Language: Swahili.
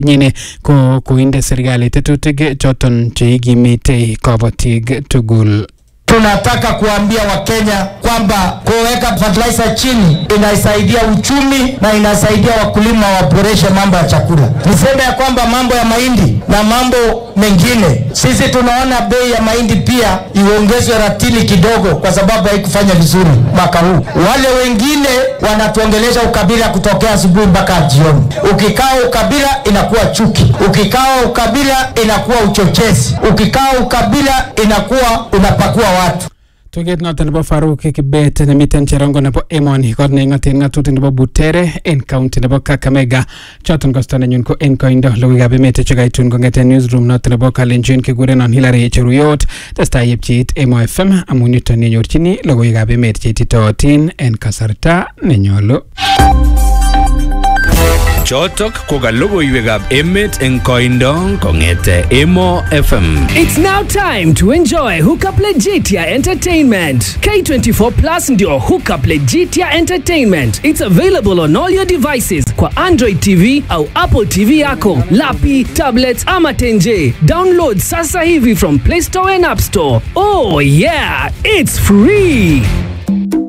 nyine ko koinde serikali tetutik choton cheikimite kabatik tugul Tunataka kuambia Wakenya kwamba kuweka fertilizer chini inasaidia uchumi na inasaidia wakulima waboreshe mambo ya chakula. Niseme ya kwamba mambo ya mahindi na mambo mengine, sisi tunaona bei ya mahindi pia iongezwe ratili kidogo, kwa sababu haikufanya vizuri mwaka huu. Wale wengine wanatuongelesha ukabila kutokea asubuhi mpaka jioni. Ukikaa ukabila inakuwa chuki, ukikaa ukabila inakuwa uchochezi, ukikaa ukabila inakuwa unapakua watu. tuget noton nebo Faruk Kibet nemiten cherongo nebo emoni kot neing'oten ng'atutik nebo Butere en county nebo Kakamega choton kosto nenyun ko en koindo logoiwekab emet chekaitun kong'eten newsroom noton nebo Kalenjin kikurenon Hilary Cheruyot testai yepcheit Emo FM amun yuton yenyorchini logoiwekab emet cheititootin en kasarta nenyolu Chotok ko ka logoiwekab emet eng koindo kong'ete Emo FM. It's now time to enjoy Hookup Legitia Entertainment. K24 Plus ndio Hookup Legitia Entertainment. It's available on all your devices kwa Android TV au Apple TV yako, lapi, tablets ama tenje. Download sasa hivi from Play Store and App Store. Oh yeah, it's free.